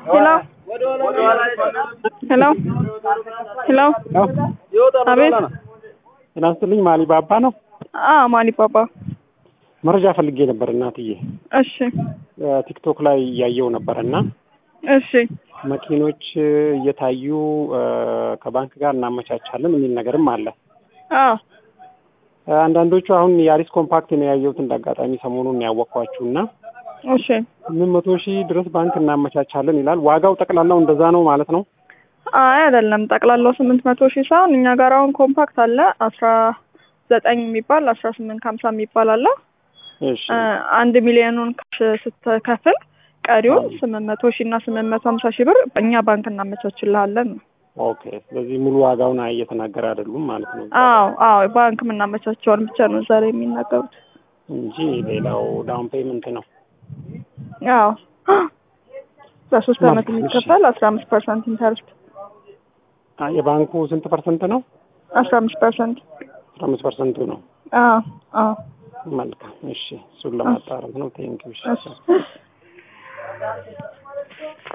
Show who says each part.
Speaker 1: ሄሎ ሄሎ ሄሎ አቤት
Speaker 2: ጤና ይስጥልኝ ማሊ ባባ ነው።
Speaker 1: አ ማሊ ባባ
Speaker 2: መረጃ ፈልጌ ነበር እናትዬ።
Speaker 1: እሺ
Speaker 2: ቲክቶክ ላይ እያየው ነበር እና
Speaker 1: እሺ
Speaker 2: መኪኖች እየታዩ ከባንክ ጋር እናመቻቻለን የሚል ነገርም አለ።
Speaker 1: አ
Speaker 2: አንዳንዶቹ አሁን የአሪስ ኮምፓክት ነው ያየሁት እንደ አጋጣሚ ሰሞኑን ያወቅኳችሁ እና
Speaker 1: እሺ
Speaker 2: ስምንት መቶ ሺህ ድረስ ባንክ እናመቻቻለን ይላል። ዋጋው ጠቅላላው እንደዛ ነው ማለት ነው?
Speaker 1: አይ አይደለም፣ ጠቅላላው ስምንት መቶ ሺህ ሳይሆን እኛ ጋር አሁን ኮምፓክት አለ አስራ ዘጠኝ የሚባል አስራ ስምንት ከሀምሳ የሚባል አለ።
Speaker 2: እሺ
Speaker 1: አንድ ሚሊዮኑን ካሽ ስትከፍል ቀሪውን ስምንት መቶ ሺህ እና ስምንት መቶ ሀምሳ ሺህ ብር እኛ ባንክ እናመቻችልሃለን ነው።
Speaker 2: ኦኬ። ስለዚህ ሙሉ ዋጋውን አይ እየተናገረ አይደሉም ማለት ነው
Speaker 1: አዎ አዎ፣ ባንክ የምናመቻቸውን ብቻ ነው ዛሬ የሚናገሩት።
Speaker 2: እንጂ ሌላው ዳውን ፔመንት ነው።
Speaker 1: አዎ በሶስት አመት የሚከፈል አስራ አምስት ፐርሰንት ኢንተርስት
Speaker 2: አ የባንኩ ስንት ፐርሰንት ነው?
Speaker 1: አስራ አምስት ፐርሰንት
Speaker 2: አስራ አምስት ፐርሰንቱ ነው።
Speaker 1: አዎ አዎ
Speaker 2: መልካም እሺ፣ እሱን ለማጣራት ነው። ቴንኪው። እሺ
Speaker 1: እሺ